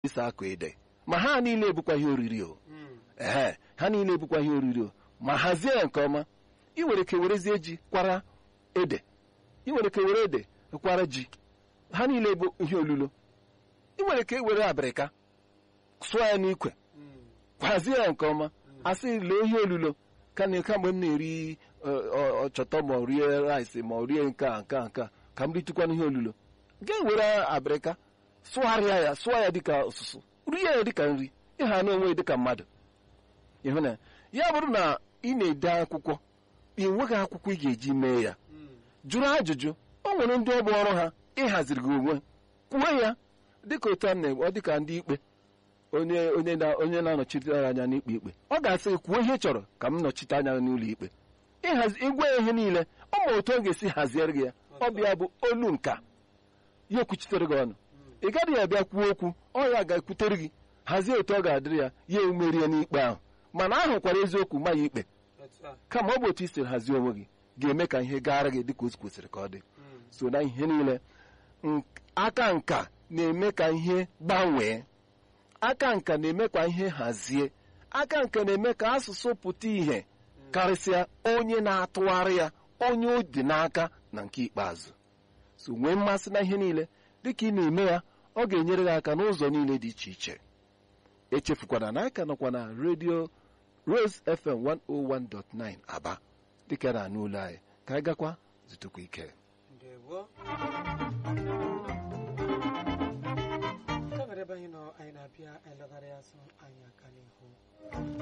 isi akụ ede ma ha niile ebukwa ihe oriri o ehe ha niile ebukwa ihe oriri o ma hazie ya nke ọma ị nwere ike werezie ji kwara ede ị nwere ike were ede kwara ji ha niile bụ ihe olulo ị nwere ike were abịrịka sụọ ya n'ikwe kwazie ya nke ọma asị lee ihe olulo ka na kamgbe m na-eri ọchọtọ ma ọ rie rice ma ọ rie nke a nke a nke a ka m ritukwana ihe olulo ga-ewere abịrịka sụgharịa ya sụọ ya dịka ọsụsụ rie ya dịka nri ịha na onwe dịka mmadụ ịhụ na ya bụrụ na ị na-ede akwụkwọ ị nweghị akwụkwọ ị ga-eji mee ya jụrụ ajụjụ o nwere ndị ọ bụ ọrụ ha ịhaziri gị onwe kwuo ya dịka otu a na dịka ndị ikpe onye onye na onye na-anọchite anya n'ikpe ikpe ọ ga-asị kwuo ihe ị chọrọ ka m nọchite anya n'ụlọ ikpe ịhazi ịgwa ya ihe niile ọ ma otu ọ ga-esi haziere gị ya ọ bịa bụ olu nka ya ekwuchitere gị ọnụ ị gaghị abịa kwuo okwu ọ ya ga-ekwutere gị hazie otu ọ ga-adịrị ya ya emerie n'ikpe ahụ mana ahụkwara eziokwu ma ya ikpe kama ọ bụ otu i siri hazie onwe gị ga-eme ka ihe gaara gị dịka o kwesịrị ka ọ dị so na ihe niile aka nka na-eme ka ihe gbanwee aka nka na-eme ka ihe hazie aka nka na-eme ka asụsụ pụta ìhè karịsịa onye na-atụgharị ya onye o dị n'aka na nke ikpeazụ so nwee mmasị na ihe niile dịka ị na-eme ya ọ ga-enyere gị aka n'ụzọ niile dị iche iche echefukwana na aka nọkwa na redio Rose FM 101.9 Aba dịka na anụ ụlọ anyị ka anyị gakwa zutukwa ike ka were ebe anyị nọ anyị na-abịa anyị lọgharị azụ anyị aka n'ihu